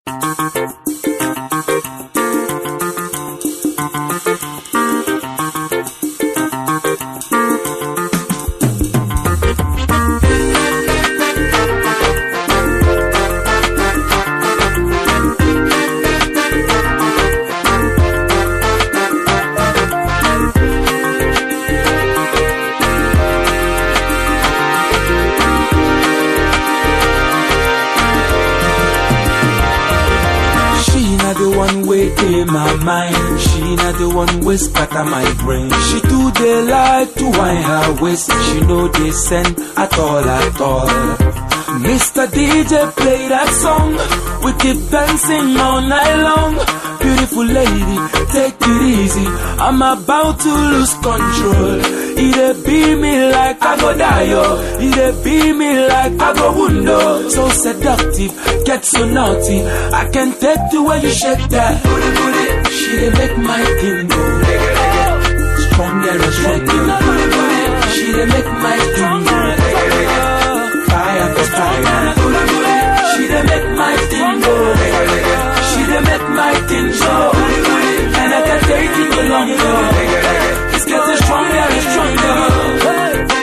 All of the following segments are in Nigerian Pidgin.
She not the one way in my mind. She not the one way scatter my brain. She do the like to wind her waist. She know they send at all at all. Mr. DJ play that song. We keep dancing all night long. Beautiful lady, take it easy. I'm about to lose control. It be me like I go die, yo. It be me like I go window. So seductive, get so naughty. I can take the way you shake that. Booty, booty. She dey make my thing go. Stronger and stronger. Booty, booty. She dey make my thing go. Fire for fire. Booty, booty. She dey make my thing go. She dey make my thing go. And I can take it no longer. It's getting stronger and stronger.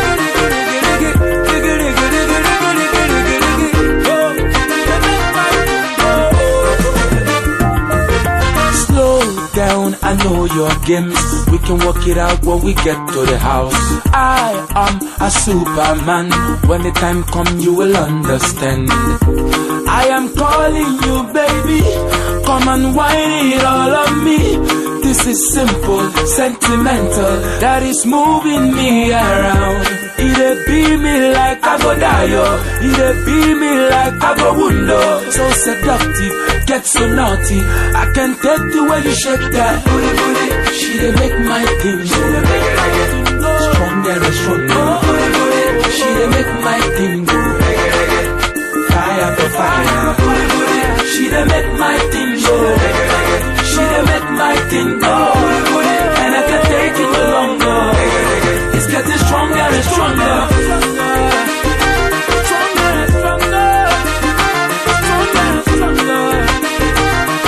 Slow down, I know your games. We can work it out when we get to the house. I am a superman. When the time come, you will understand. I am calling you, baby. Come and whine it all on me. This is simple, sentimental. That is moving me around. It be me like I go die, yo. It be me like I go window. So seductive, get so naughty. I can take the way you shake that booty, booty. She dey make my thing go. Stronger and stronger. Booty, booty. She dey make my thing go. Fire for fire. Booty, booty. She dey make my thing go. She dey make my thing go. And I can take it no longer. It's getting stronger and stronger. Stronger and stronger. Stronger and stronger.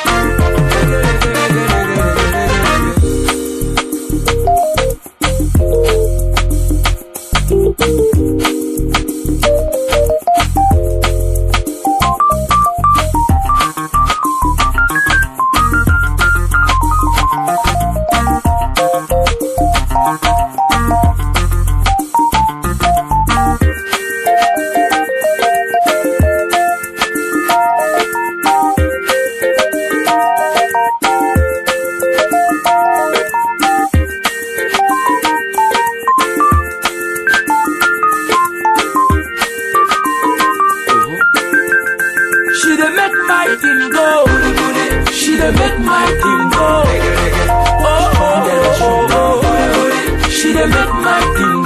She dey make my thing go. She dey make my thing go. Oh, oh, oh, oh, oh. She dey make my thing